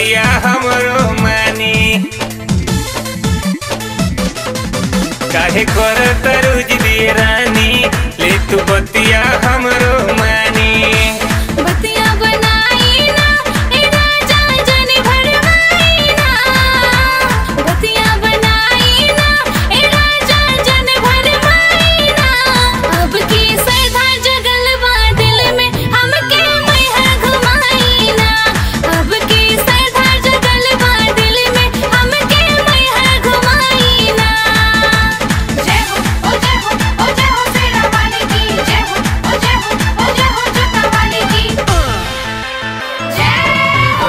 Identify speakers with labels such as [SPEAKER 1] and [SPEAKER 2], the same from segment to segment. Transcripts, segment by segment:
[SPEAKER 1] बतिया हमरो मानी काहे कर तरुज दिए रानी ले तू बतिया हमरो मानी
[SPEAKER 2] बतिया बनाई ना ए राजा जन भरमाई ना बतिया बनाई ना ए राजा जन भरमाई ना अब की सरधा जगल बा दिल में हमके मैहर घुमाई ना अब की सरधा जगल बा दिल में हमके मैहर घुमाई ना जय हो ओ जय हो ओ जय हो शेरा वाली की जय हो ओ जय हो ओ जय हो जोता वाली की जय हो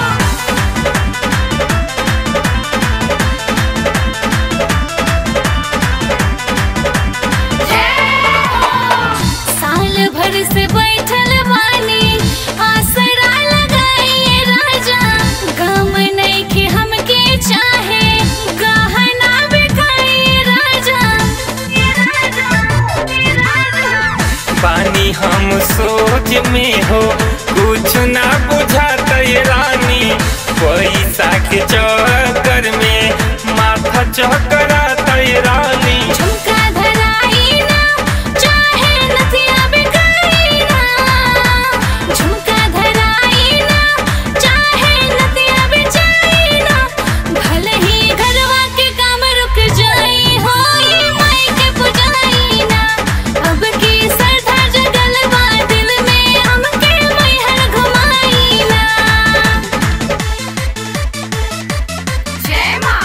[SPEAKER 2] साल भर से बैठल बानी आसरा लगाइए राजा गम नइखे हमके चाहे गहना बिकाइए राजा
[SPEAKER 1] पानी हम सोच में हो कुछ ना बुझात ये रानी पैसा के चक्कर में माथा चकरात ये रानी
[SPEAKER 2] झुमका धराई ना चाहे नथिया बिकाई ना झुमका धराई ना चाहे नथिया बिचाई ना भले ही घरवा के काम रुक जाई हो ये माई के पुजाई ना अब की सरधा जगल बा दिल में हमके मैहर घुमाई ना जय माँ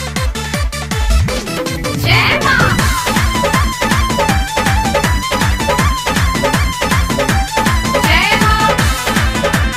[SPEAKER 2] जय माँ जय माँ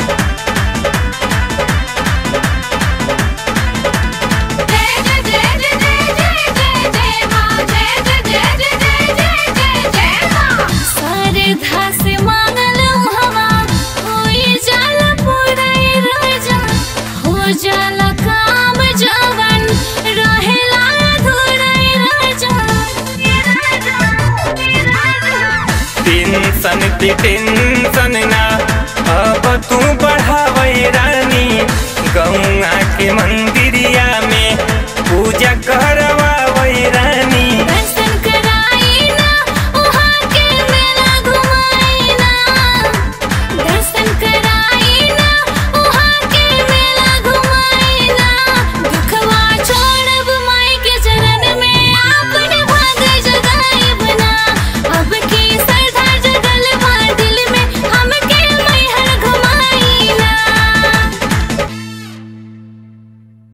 [SPEAKER 2] जय जय जय जय जय जय जय जय माँ जय जय जय जय जय जय जय जय माँ सारे धास मांगल हवा होई जाला पूरा ये राजा हो जाला काम जवन रहेला अधूरा ये राजा ये राजा ये राजा
[SPEAKER 1] टेंशन पे टेंशन ना अब तू बढ़ावे रानी गौआ के मन